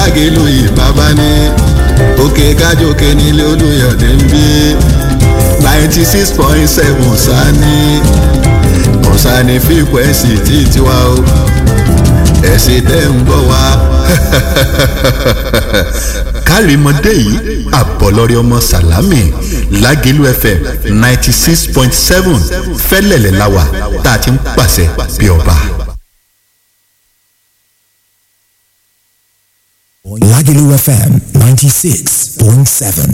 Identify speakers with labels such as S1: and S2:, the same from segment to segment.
S1: lágẹ̀lú ìbábá ní òkè kájòkè nílé olùyọ̀dé ń bí ninety six point seven sani kọ̀sánì fíkwẹ́sì tí tiwa o ẹ̀sìn tẹ́ ń gbọ́ wa.
S2: kárìmọ́dé yìí àbọ̀lọ́rí ọmọ sàlámì lágẹ̀lú fm ninety six point seven fẹ́lẹ̀lẹ̀ láwà tá a ti ń pàṣẹ bí ọba.
S3: Lagelu FM 96.7.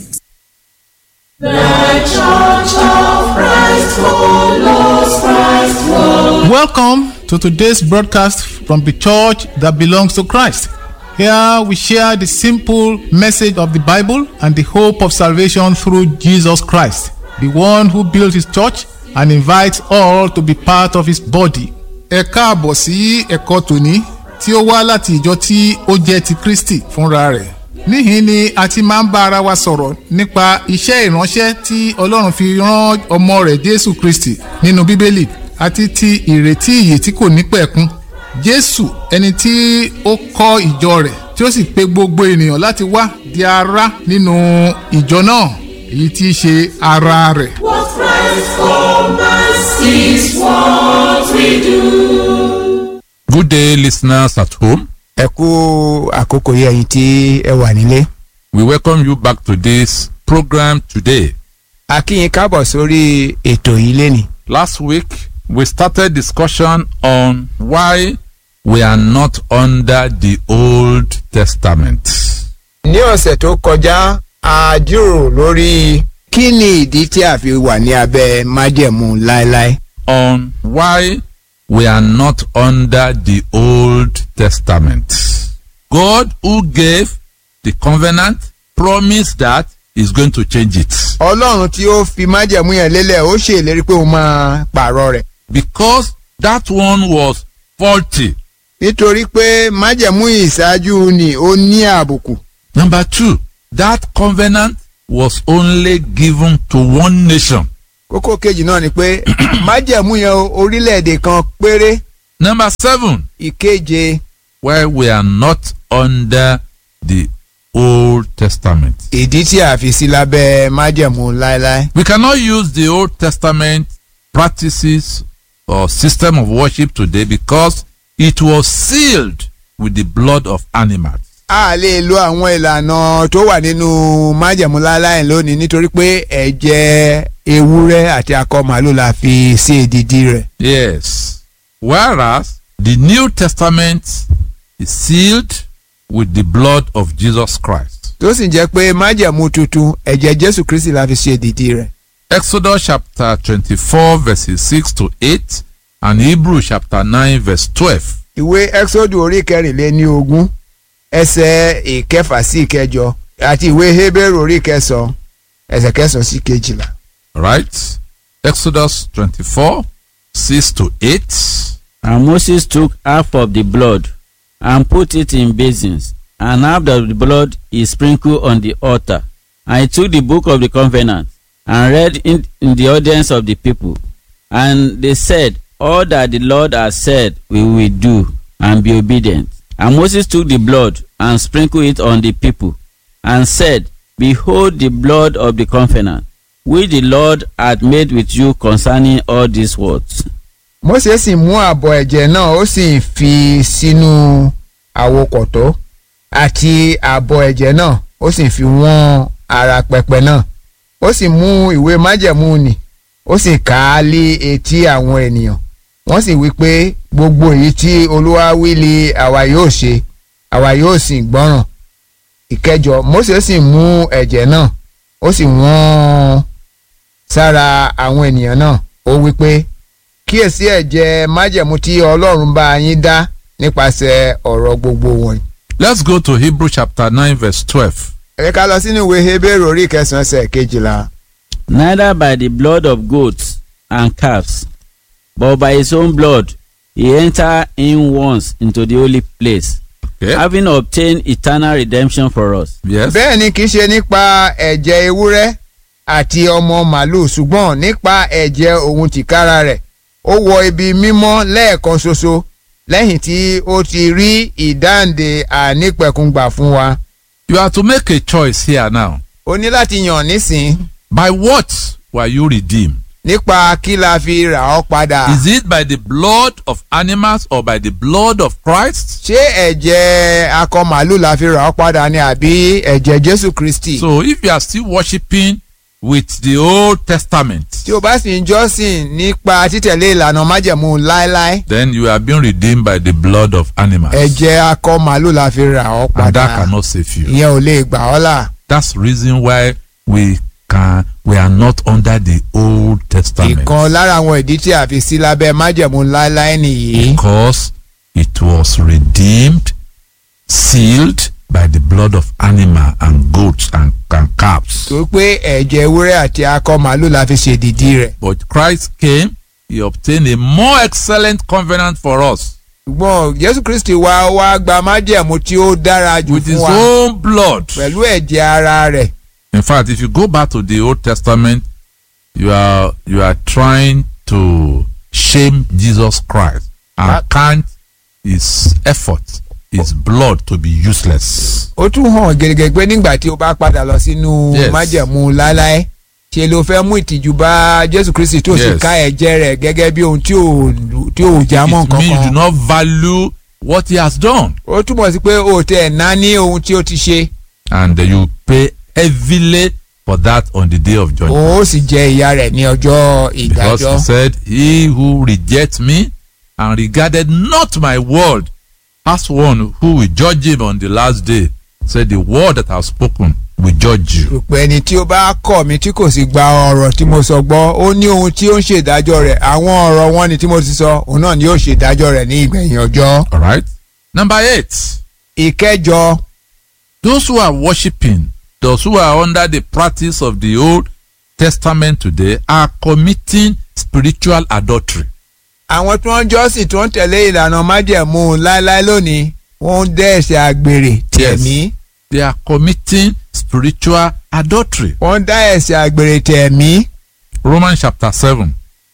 S4: Welcome to today's broadcast from the church that belongs to Christ. Here we share the simple message of the Bible and the hope of salvation through Jesus Christ, the one who built his church and invites all to be part of his body. Ẹ káàbọ̀ sí ẹ̀kọ́ tòní tí ó wá láti ìjọ tí ó jẹ́ ti Kristi fúnra rẹ̀. Níhìn ni a ti máa ń bá ara wa sọ̀rọ̀ nípa iṣẹ́ ìránṣẹ́ tí Ọlọ́run fi rán ọmọ rẹ̀ Jésù Kristi nínú Bíbélì àti ti ìrètí ìyè tí kò ní pẹ̀kun. Jésù ẹni tí ó kọ́ ìjọ rẹ̀ tí ó sì pe gbogbo ènìyàn láti wá di ara nínú ìjọ náà èyí tí í ṣe ara rẹ̀.
S5: What Christ commands is what we do.
S6: Good day, listeners at home.
S7: ẹ kú àkókò yẹ ẹyin tí ẹ wà nílé.
S6: We welcome you back to this program today.
S7: a kí yín káàbọ̀ sórí ètò yìí lénìí.
S6: Last week, we started discussion on why we are not under the Old Testament.
S7: ní ọ̀sẹ̀ tó kọjá a jíròrò lórí kí ni ìdí tí a fi wà ní abẹ́ májẹ̀mú láéláé.
S6: On why we are not under the Old Testament. God, who gave the covenant, promised that He's going to change it.
S7: ọlọ́run tí ó fi májẹ̀mú yẹn lélẹ̀ ó ṣe ìlérí pé òun máa pààrọ̀ rẹ̀.
S6: Because that one was faulty.
S7: nítorí pé májẹ̀mú ìṣáájú ni ó ní àbùkù.
S6: Number two, that covenant was only given to one nation.
S7: kókó kejì náà ni pé májẹ̀mú yẹn o, orílẹ̀-èdè kan péré
S6: Number seven,
S7: ìkeje
S6: where we are not under the Old Testament.
S7: ìdí tí a fi sí lábẹ́ májẹ̀mú láéláé.
S6: We cannot use the Old Testament practices or system of worship today because it was sealed with the blood of animals.
S7: a lè lo àwọn ìlànà tó wà nínú májẹ̀mú láéláé lónìí nítorí pé ẹ̀jẹ̀ ewúrẹ́ àti akọ màálù la fi sí èdìdí rẹ̀.
S6: Yes. Whereas the New Testament is sealed with the blood of Jesus Christ.
S7: tó sì jẹ́ pé májẹ̀mú tuntun ẹ̀jẹ̀ jésù kristi la fi sí èdìdí rẹ̀.
S6: Exodus chapter 24 verses 6 to 8 and Hebrew chapter 9 verse 12.
S7: ìwé exodus orí kẹrìnléní ogún ẹsẹ̀ ìkẹfà sí ìkẹjọ àti ìwé hebrew orí kẹsàn-án ẹsẹ̀ kẹsàn-án sí kejìlá.
S6: Right? Exodus 24 6 to 8.
S8: And Moses took half of the blood and put it in basins, and half of the blood he sprinkled on the altar. And he took the book of the covenant and read in, in the audience of the people. And they said, All that the Lord has said we will do, and be obedient. And Moses took the blood and sprinkled it on the people, and said, Behold the blood of the covenant, which the Lord hath made with you concerning all these words.
S7: mose sì mú àbọ̀ ẹ̀jẹ̀ náà ó sì fi sínú àwokọ̀tọ́ àti àbọ̀ ẹ̀jẹ̀ náà ó sì fi wọ́n ara pẹpẹ náà ó sì mú ìwé májẹ̀mú nì ó sì kà á lé etí àwọn ènìyàn wọ́n sì wí pé gbogbo èyí tí olúwa wí li àwa yóò ṣe àwa yóò sì gbọ́ràn ìkẹjọ mose sì mú ẹ̀jẹ̀ náà ó sì wọ́n sára àwọn ènìyàn náà ó wí pé kíyèsí ẹ̀jẹ̀ májẹ̀mú tí ọlọ́run bá yín dá nípasẹ̀ ọ̀rọ̀ gbogbo wọn.
S6: Let's go to Hebrew chapter 9 verse 12.
S7: ẹ ká lọ sínú ìwé hebrew orí kẹsàn-án ẹsẹ̀ kejìlá.
S8: neither by the blood of goats and calves, but by his own blood he entered in once into the holy place,
S6: Okay.
S8: having obtained eternal redemption for us.
S6: Yes.
S7: bẹ́ẹ̀ ni kì í ṣe nípa ẹ̀jẹ̀ ewúrẹ́ àti ọmọ màlúù ṣùgbọ́n nípa ẹ̀jẹ̀ òun tìkára rẹ̀ ó wọ ibi mímọ́ lẹ́ẹ̀kan ṣoṣo lẹ́yìn tí ó ti rí ìdáǹdè ànípẹ̀kùngbà fún wa.
S6: You are to make a choice here now.
S7: o ní láti yàn nísìn
S6: By what were you redeemed?
S7: nípa kí la fi rà ọ́ padà.
S6: Is it by the blood of animals or by the blood of Christ?
S7: ṣé ẹ̀jẹ̀ akọ màálù la fi rà ọ́ padà ni àbí ẹ̀jẹ̀ jésù kristi.
S6: So if you are still worshiping with the Old Testament,
S7: tí o bá sì ń jọ́sìn nípa títẹ̀lé ìlànà májẹ̀mú láéláé
S6: then you have been redeemed by the blood of animals.
S7: ẹ̀jẹ̀ akọ màálù la fi rà ọ́
S6: And that
S7: padà.
S6: cannot save you.
S7: ìyẹn ò lè gbà ọ́ là.
S6: That's the reason why we can we are not under the Old Testament.
S7: ìkan lára àwọn ìdí tí a fi sí lábẹ́ májẹ̀mú láéláé nìyí.
S6: Because it was redeemed, sealed by the blood of animal and goats and, and calves.
S7: tó pé ẹ̀jẹ̀ ewúrẹ́ àti akọ màálù la fi ṣèdìdí rẹ̀.
S6: But Christ came, he obtained a more excellent covenant for us
S7: ṣùgbọ́n jésù kristi wá wá gba májẹ̀mú tí ó dára jù
S6: with
S7: fún
S6: his
S7: wa
S6: own blood.
S7: pẹ̀lú ẹ̀jẹ̀ ara rẹ̀.
S6: In fact, if you go back to the Old Testament, you are you are trying to shame Jesus Christ and
S7: That-
S6: count his effort, his blood to be useless.
S7: ó tún hàn gẹ́gẹ́ pé nígbà tí o bá padà lọ sínú
S6: Yes.
S7: májẹ̀mú láéláé ṣe ló fẹ́ mú ìtìjú bá jésù kristi tó sì
S6: Yes.
S7: ká ẹ̀jẹ̀ rẹ̀ gẹ́gẹ́ bí ohun tí ò tí ò já mọ́
S6: It means you do
S7: kankan.
S6: not value what he has done,
S7: ó túmọ̀ sí pé o tẹ̀ ná ní ohun tí ó ti ṣe
S6: and you pay heavily for that on the day of judgment.
S7: ó sì jẹ ìyá rẹ̀ ní ọjọ́
S6: Because
S7: ìdájọ́.
S6: he said, He who rejects me and regarded not my word as one who will judge him on the last day, said, The word that I have spoken will judge you.
S7: pé ẹni tí ó bá kọ̀ mí tí kò sì gba ọ̀rọ̀ tí mo sọ gbọ́ ó ní ohun tí ó ń ṣèdájọ́ rẹ̀ àwọn ọ̀rọ̀ wọn ni tí mo ti sọ òun náà ni yóò ṣèdájọ́ rẹ̀ ní ìgbẹ̀yìn ọjọ́.
S6: All right. Number eight,
S7: ìkẹjọ
S6: those who are worshiping, those who are under the practice of the Old Testament today, are committing spiritual adultery.
S7: àwọn tí wọ́n jọ́sìn tí wọ́n tẹ̀lé ìlànà májẹ̀mú láéláé lónìí wọ́n ń dẹ́ ẹ̀ṣẹ̀ àgbèrè tẹ̀mí
S6: They are committing spiritual adultery.
S7: wọ́n ń dá ẹ̀ṣẹ̀ àgbèrè tẹ̀mí
S6: Romans chapter 7.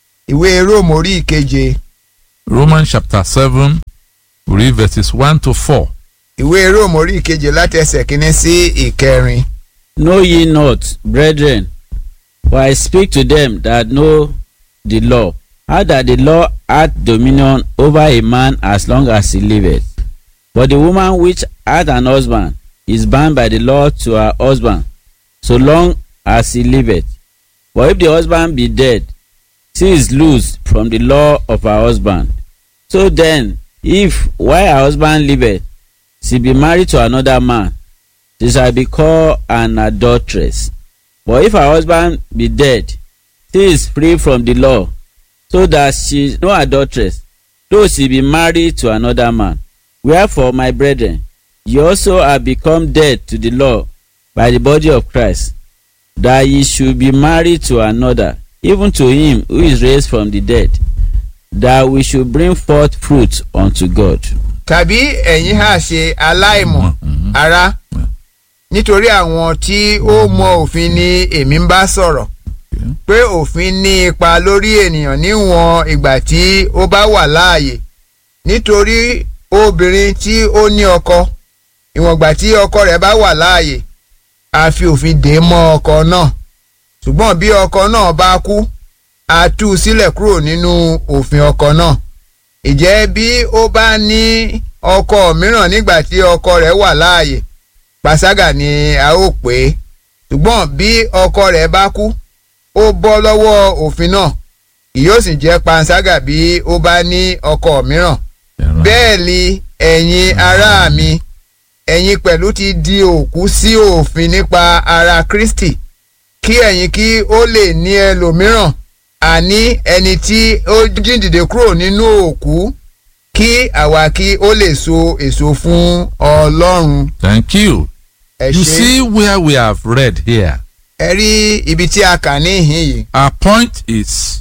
S7: ìwé róòmù orí ìkeje
S6: Romans chapter 7, we read verses 1 to 4.
S7: ìwé róòmù orí ìkeje láti ẹsẹ̀ kínní sí ìkẹrin.
S8: Know ye not, brethren, for I speak to them that know the law, how that the law hath dominion over a man as long as he liveth. But the woman which hath an husband is bound by the law to her husband, so long as he liveth. For if the husband be dead, she is loosed from the law of her husband. So then, if while her husband liveth, she be married to another man, she shall be called an adulteress. But if her husband be dead, she is free from the law, so that she is no adulteress, though she be married to another man. Wherefore, my brethren, ye also are become dead to the law by the body of Christ, that ye should be married to another, even to him who is raised from the dead, that we should bring forth fruit unto God.
S7: tàbí ẹ̀yin hà ṣe aláìmọ̀ ara nítorí àwọn tí ó mọ òfin ni èmi ń bá sọ̀rọ̀ pé òfin ní ipa lórí ènìyàn níwọ̀n ìgbà tí ó bá wà láàyè nítorí obìnrin tí ó ní ọkọ ìwọ̀n ìgbà tí ọkọ rẹ̀ bá wà láàyè a fi òfin dè mọ́ ọkọ náà ṣùgbọ́n bí ọkọ náà bá kú a tú u sílẹ̀ kúrò nínú òfin ọkọ náà ìjẹ́ bí ó bá ní ọkọ mìíràn nígbà tí ọkọ rẹ̀ wà láàyè pàṣágà ni a ó pè é ṣùgbọ́n bí ọkọ rẹ̀ bá kú ó bọ́ lọ́wọ́ òfin náà kì yóò sì jẹ́ panṣágà bí ó bá ní ọkọ mìíràn bẹ́ẹ̀ ni ẹ̀yin ará mi ẹ̀yin pẹ̀lú ti di òkú sí òfin nípa ara Kristi kí ẹ̀yin kí ó lè ní ẹlòmíràn àní ẹni tí ó jíǹdìde kúrò nínú òkú kí àwa kí ó lè so èso fún Ọlọ́run.
S6: Thank you.
S7: ẹ
S6: You
S7: ṣé
S6: see where we have read here.
S7: ẹ rí ibi tí a kà níhìn yìí.
S6: Our point is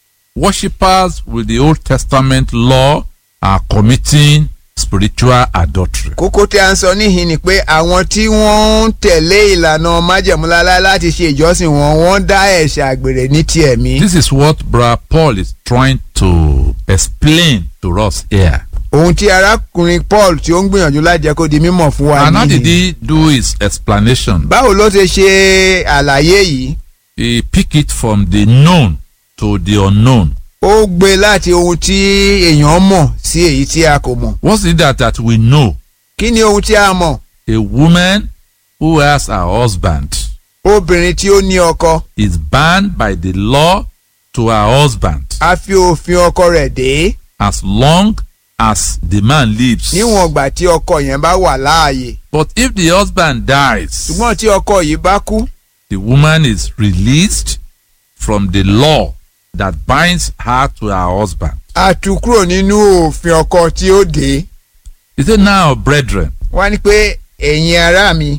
S6: worshippers with the Old Testament law are committing spiritual adultery.
S7: kókó tí a ń sọ níhìn ni pé àwọn tí wọ́n ń tẹ̀lé ìlànà májẹ̀múlálá láti ṣe ìjọsìn wọn wọ́n dá ẹ̀ṣẹ̀ àgbèrè ní ti ẹ̀mí.
S6: This is what Brother Paul is trying to explain to us here.
S7: ohun tí arákùnrin paul tí ó ń gbìyànjú láti jẹ́ kó di mímọ̀ fún wa
S6: And how did
S7: nìyí.
S6: he do his explanation?
S7: báwo ló ṣe ṣe àlàyé yìí
S6: He pick it from the known to the unknown.
S7: ó gbé láti ohun tí èèyàn mọ̀ sí èyí tí a kò mọ̀
S6: What's it that, that we know?
S7: kí ni ohun tí a mọ̀
S6: A woman who has a husband
S7: obìnrin tí ó ní ọkọ
S6: is bound by the law to her husband
S7: a fi òfin ọkọ rẹ̀ dé
S6: as long as the man lives.
S7: níwọ̀n ìgbà tí ọkọ yẹn bá wà láàyè
S6: But if the husband dies,
S7: ṣùgbọ́n tí ọkọ yìí bá kú
S6: the woman is released from the law that binds her to her husband.
S7: a tú kúrò nínú òfin ọkọ tí ó dé
S6: He said, Now, brethren,
S7: wá ní pé ẹ̀yin ará mi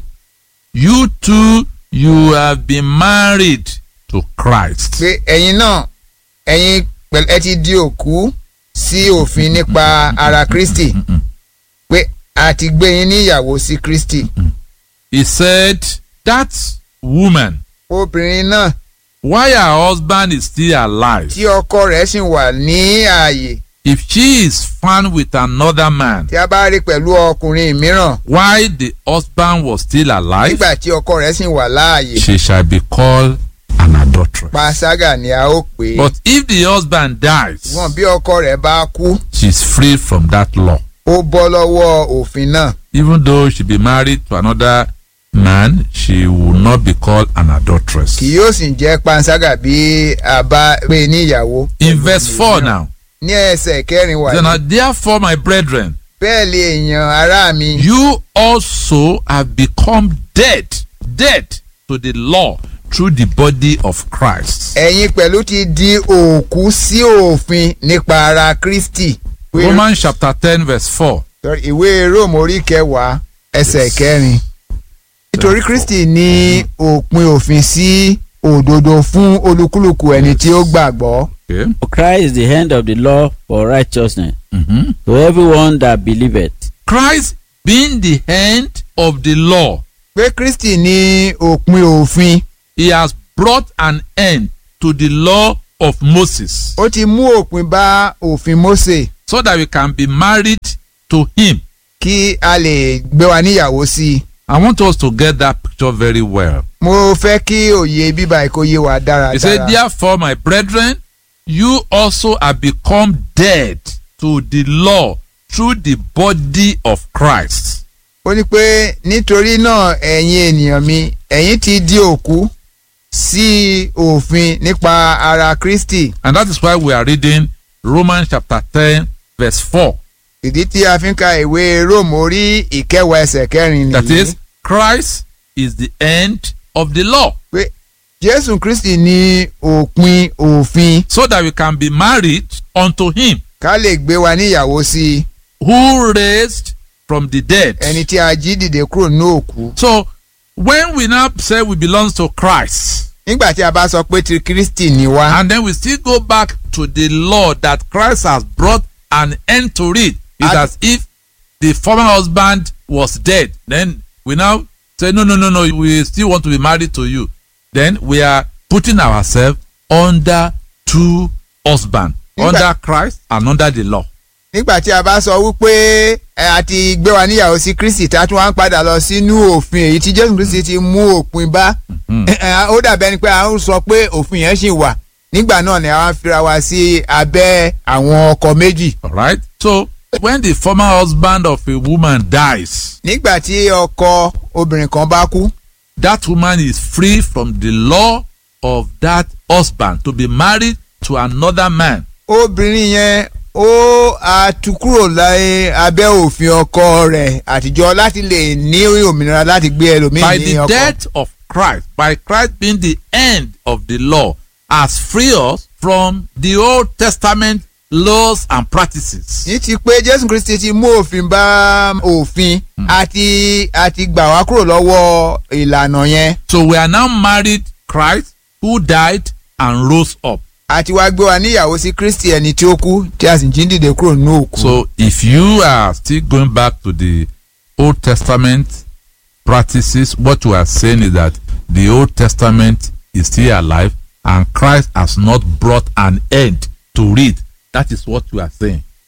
S6: you too, you have been married to Christ.
S7: pé ẹ̀yin náà ẹ̀yin pẹ̀lú ẹ ti di òkú sí òfin nípa ara Kristi pé a ti gbé yín níyàwó sí Kristi
S6: He said, That woman,
S7: obìnrin náà
S6: while her husband is still alive,
S7: tí ọkọ rẹ̀ sì wà ní ààyè
S6: if she is found with another man,
S7: tí a bá rí pẹ̀lú ọkùnrin mìíràn
S6: while the husband was still alive,
S7: nígbà tí ọkọ rẹ̀ sì wà láàyè
S6: she shall be called an adulteress.
S7: panṣágà ni a ó pè é
S6: But if the husband dies,
S7: wọn bí ọkọ rẹ̀ bá kú
S6: she is free from that law.
S7: ó bọ́ lọ́wọ́ òfin náà
S6: Even though she be married to another man, she will not be called an adulteress.
S7: kì yóò sì jẹ́ panṣágà bí a bá gbé níyàwó.
S6: In verse 4 now,
S7: ní ẹsẹ̀ kẹrin wà
S6: then,
S7: ní.
S6: uh, therefore, my brethren,
S7: bẹ́ẹ̀ lè èèyàn ará mi.
S6: you also have become dead, dead to the law through the body of Christ.
S7: ẹ̀yin pẹ̀lú ti di òkú sí òfin nípa ara Kristi. Ìwé-
S6: Romans chapter 10, verse 4.
S7: sorry, ìwé Róòmù orí kẹwàá ẹsẹ̀ kẹrin. nítorí Kristi ní òpin òfin sí òdodo fún olúkúlùkù ẹni tí ó gbàgbọ́.
S6: Okay.
S8: For Christ is the end of the law for righteousness
S6: Mhm.
S8: to everyone that believeth.
S6: Christ being the end of the law,
S7: pé Kristi ní òpin òfin
S6: he has brought an end to the law of Moses
S7: ó ti mú òpin bá òfin Mósè
S6: so that we can be married to him.
S7: kí a lè gbé wa níyàwó sí i.
S6: I want us to get that picture very well.
S7: mo fẹ́ kí òye bíbá ìkó yé wa
S6: He said,
S7: dáradára.
S6: Therefore, my brethren, you also have become dead to the law through the body of Christ.
S7: ó ní pé nítorí náà ẹ̀yin ènìyàn mi ẹ̀yin ti di òkú sí òfin nípa ara Kristi
S6: And that is why we are reading Romans chapter 10, verse 4.
S7: ìdí tí a fi ń ka ìwé Róòmù orí ìkẹwàá ẹsẹ̀ kẹrin
S6: That
S7: nìyí
S6: is, Christ is the end of the law.
S7: pé Jésù Kristi ní òpin òfin
S6: so that we can be married unto him
S7: ká lè gbé wa níyàwó sí i
S6: who raised from the dead.
S7: ẹni tí a jí dìde kúrò ní òkú.
S6: So when we now say we belong to Christ
S7: nígbà tí a bá sọ pé ti Kristi ni wá
S6: and then we still go back to the law that Christ has brought an end to it, it's
S7: And-
S6: as if the former husband was dead. Then we now say no no no no we still want to be married to you. Then we are putting ourselves under two husbands,
S7: Nígbà-
S6: under Christ and under the law.
S7: nígbà tí a bá sọ wípé ẹ a ti gbé wa níyàwó sí Kristi tá a tún wá ń padà lọ sínú òfin èyí tí Jésù Kristi ti mú òpin bá ẹ, ẹ, ó dàbẹ́ ni pé a ń sọ pé òfin yẹn ṣì wà nígbà náà ni a wá ń fira wa sí abẹ́ àwọn ọkọ méjì
S6: All right. So when the former husband of a woman dies,
S7: nígbà tí ọkọ obìnrin kan bá kú
S6: that woman is free from the law of that husband to be married to another man.
S7: obìnrin yẹn ó àtúkúrò láyé abẹ́ òfin ọkọ rẹ̀ àtijọ́ láti lè ní òmìnira láti gbé
S6: By
S7: ẹlòmíì ní
S6: the
S7: ọkọ.
S6: death of Christ, by Christ being the end of the law, has freed us from the Old Testament laws and practices.
S7: ní ti pé jésù kristi ti mú òfin bá òfin àti àti gbà wá kúrò lọ́wọ́ ìlànà yẹn
S6: So we are now married Christ who died and rose up.
S7: àti wá gbé wa níyàwó sí kristi ẹni tí ó kú tí a sì jí dìde kúrò nínú òkú.
S6: So if you are still going back to the Old Testament practices, what you are saying is that the Old Testament is still alive and Christ has not brought an end to it. That is what you are saying.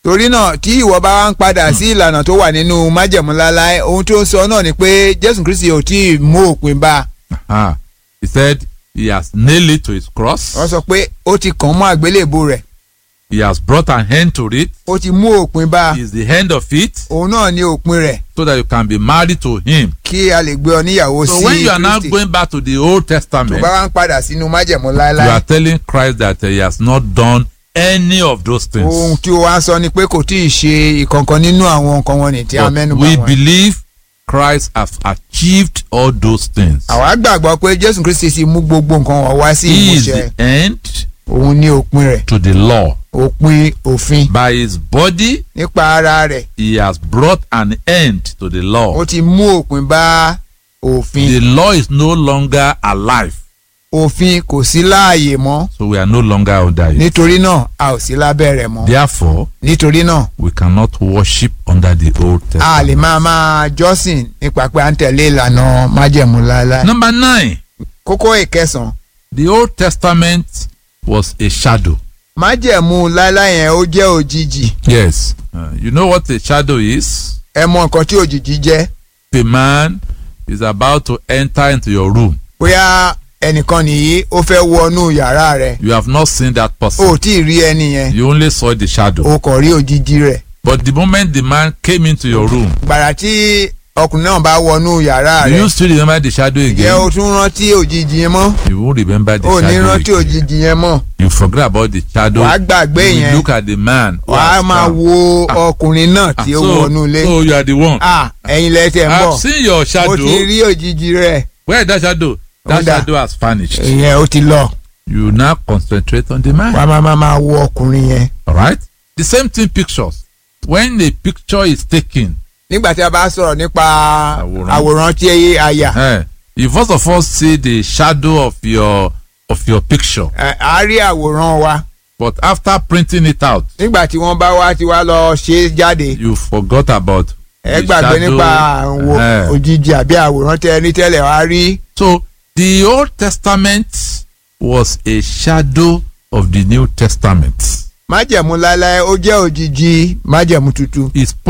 S7: torí náà tí ìwọ bá wá ń padà sí ìlànà tó wà nínú májẹ̀mú láláì ohun tó ń sọ náà ni pé jésù kristi ò tí ì mú òpin bá a
S6: Ah, he said he has nailed it to his cross.
S7: wọ́n sọ pé ó ti kàn mọ́ àgbélébù rẹ̀
S6: He has brought an end to it.
S7: ó ti mú òpin bá a
S6: He is the end of it
S7: òun náà ní òpin rẹ̀
S6: so that you can be married to him.
S7: kí a lè gbé ọ níyàwó
S6: So
S7: sí
S6: when you are now
S7: kristi
S6: going back to the Old
S7: tó
S6: Testament,
S7: bá wá ń padà sínú májẹ̀mú
S6: you
S7: láéláé
S6: are telling Christ that he has not done any of those
S7: ohun
S6: things.
S7: tí o wá ń sọ ni pé kò tí ì ṣe ìkankan nínú àwọn nǹkan wọn ní tí a
S6: But
S7: mẹ́nu bà
S6: we
S7: wọ́n.
S6: believe Christ has achieved all those things.
S7: àwa gbàgbọ́ pé jésù kristi ti mú gbogbo nǹkan wọ̀ wá sí
S6: He is
S7: ìmúṣẹ
S6: the end
S7: òun ní òpin rẹ̀
S6: to the law.
S7: òpin òfin
S6: By his body,
S7: nípa ara rẹ̀
S6: he has brought an end to the law.
S7: ó ti mú òpin bá òfin
S6: The law is no longer alive,
S7: òfin kò sí láàyè mọ́
S6: so we are no longer under it.
S7: nítorí náà a ò sí lábẹ́ rẹ̀ mọ́
S6: Therefore,
S7: nítorí náà
S6: we cannot worship under the Old
S7: a lè
S6: Testament.
S7: máa máa jọ́sìn nípa pé à ń tẹ̀lé ìlànà májẹ̀mú láéláé.
S6: Number nine,
S7: kókó ìkẹsàn
S6: the Old Testament was a shadow.
S7: májẹ̀mú láéláé yẹn ó jẹ́ òjijì
S6: Yes. Uh, you know what a shadow is?
S7: ẹ mọ nǹkan tí òjijì jẹ́
S6: A man is about to enter into your room.
S7: bóyá ẹnìkan nìyí ó fẹ́ wọnú yàrá rẹ̀
S6: You have not seen that
S7: o ò
S6: person.
S7: tí ì rí ẹni yẹn
S6: You only saw the shadow.
S7: o kàn rí òjijì rẹ̀
S6: But the moment the man came into your room,
S7: gbàrà tí ọkùnrin náà bá wọnú yàrá
S6: do
S7: rẹ̀
S6: you still remember the shadow
S7: jẹ́ o
S6: again?
S7: tún rántí òjijì yẹn mọ́
S6: You won't remember the
S7: o ní
S6: shadow
S7: rántí
S6: again.
S7: òjijì yẹn mọ́
S6: You forget about the shadow.
S7: wàá gbàgbé
S6: You will
S7: yẹn
S6: look at the man. who
S7: wàá
S6: has
S7: máa
S6: come.
S7: wo
S6: Ah.
S7: ọkùnrin náà
S6: Ah,
S7: tí ó
S6: so,
S7: wọnú ilé
S6: so you are the one.
S7: ah ẹ̀yin lẹ́tẹ̀ ń bọ̀
S6: I've seen your
S7: mo ti
S6: shadow.
S7: rí òjijì rẹ̀
S6: Where is that shadow? That
S7: Under.
S6: shadow has vanished.
S7: ìyẹn ó ti lọ
S6: You now concentrate on the man.
S7: wàá máa máa máa wo ọkùnrin yẹn.
S6: All right. The same thing pictures. When a picture is taken,
S7: nígbà tí a bá sọ̀rọ̀ nípa
S6: Àwòrán.
S7: àwòrán tí a yà
S6: eh, you first of all see the shadow of your of your picture.
S7: ẹ, a rí àwòrán wa
S6: But after printing it out,
S7: nígbà tí wọ́n bá wá tí wá lọ ṣe é jáde
S6: you forgot about
S7: ẹ
S6: the
S7: gbàgbé
S6: shadow.
S7: nípa àwò
S6: Eh.
S7: òjijì àbí àwòrán tẹ ní tẹ́lẹ̀ wá rí
S6: So the Old Testament was a shadow of the New Testament.
S7: májẹ̀mú láéláé ó jẹ́ òjijì májẹ̀mú tuntun
S6: It's